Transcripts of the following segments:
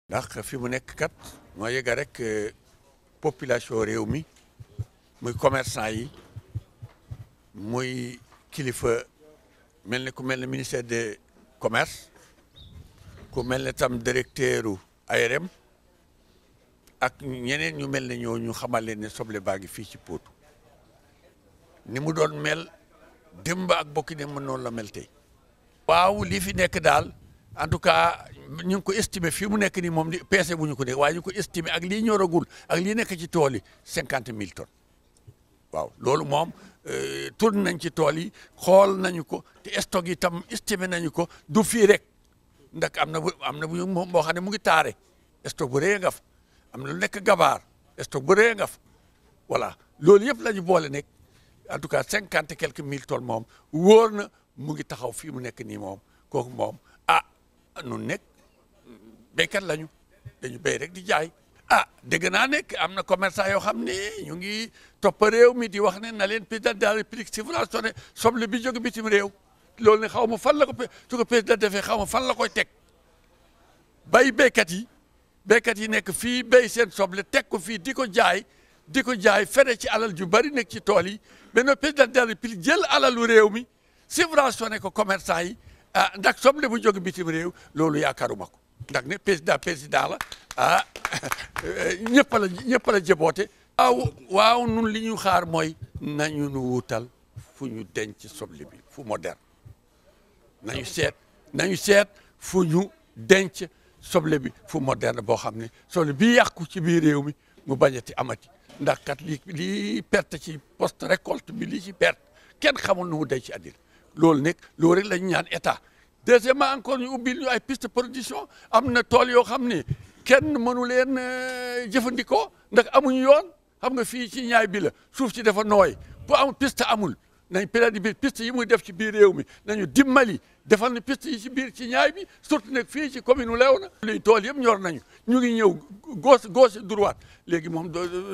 ndax fi mu nekk kat moo yëga rek population réew mi muy commerçant yi muy kilifa mel ni ku mel ne ministère de commerce ku mel ne tam directeur u ARM ak ñeneen ñu mel ne ñoo ñu xamal leen ne soble baa ngi fii ci Potou ni mu doon mel démb ak bokki ne mën noonu la mel tey waaw lii fi nekk daal en tout cas ñu ngi ko estimé fii mu nekk nii moom di peese bu ñu ko nekk waaye ñu ko estimé ak lii ñoragul ak lii nekk ci tool yi cinquante mille tonnes waaw loolu moom tourné nañ ci tool yi xool nañu ko te stock yi tam estimé nañu ko du fii rek ndax am na bu am na bu moom boo xam ne mu ngi taare stock bu rëy nga fa am na lu nekk gabaar stock bu rëy nga fa voilà loolu yëpp la ñu boole nekk en tout cas cinquante et quelques mille tonnes moom wóor na mu ngi taxaw fii mu nekk nii moom kooku moom ah nun nekk béykat lañu dañu béy rek di jaay ah dégg naa nekk am na commerçant yoo xam ne ñu ngi topp réew mi di wax ne na leen président de la république subventionné soble bi jóge bitim réew loolu ne xaw ma fan la ko su ko président defee xaw ma fan la koy teg bay béykat yi béykat yi nekk fii béy seen soble teg ko fii di ko jaay di ko jaay fere ci alal ju bari nekk ci tool yi mais président de la république jël alalu réew mi subventionné ko commerçant yi ah ndax soble bu jóge bitim réew loolu yaakaaruma ko ndax ne président président la ah ñëpp la ñëpp la jëboote waaw waaw nun li ñu xaar mooy nañu nu wutal fu ñu denc soble bi fu moderne nañu seet nañu seet fu ñu denc soble bi fu moderne boo xam ne soble bi yàqu ci biir réew mi mu bañati amati ndax kat li lii perte ci post récolte bi lii ci perte kenn xamul nu mu denc àddina loolu nekk loolu rek la ñu ñaan état deuxièmement encore ñu ubbil ñu ay piste production am na tool yoo xam ne kenn mënu leen jëfandikoo ndax amuñu yoon xam nga fii ci ñaay bi la suuf si dafa nooy bu am piste amul nañ période bi piste yi muy def ci biir réew mi nañu dimbali defal na piste yi ci biir ci ñaay bi surtout nag fii ci commune u Léona luy tool yëpp ñor nañu ñu ngi ñëw gauche gauche droite léegi moom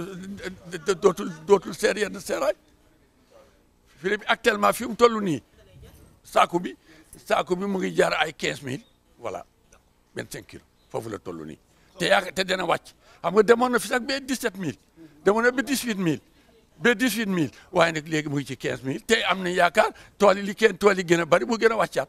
dootul dootul seer yenn seeraay fii bi actuellement fi mu toll nii saako bi saako bi mu ngi jaar ay quinze mille voilà vingt cinq kilos foofu la toll nii te yaa te dana wàcc xam nga demoon na fi sax ba dix sept mille demoon na ba dix huit mille ba dix huit mille waaye nag léegi mu ngi ci quinze mille te am nañ yaakaar tool yi li kenn tool yi gën a bari mu gën a wàccaat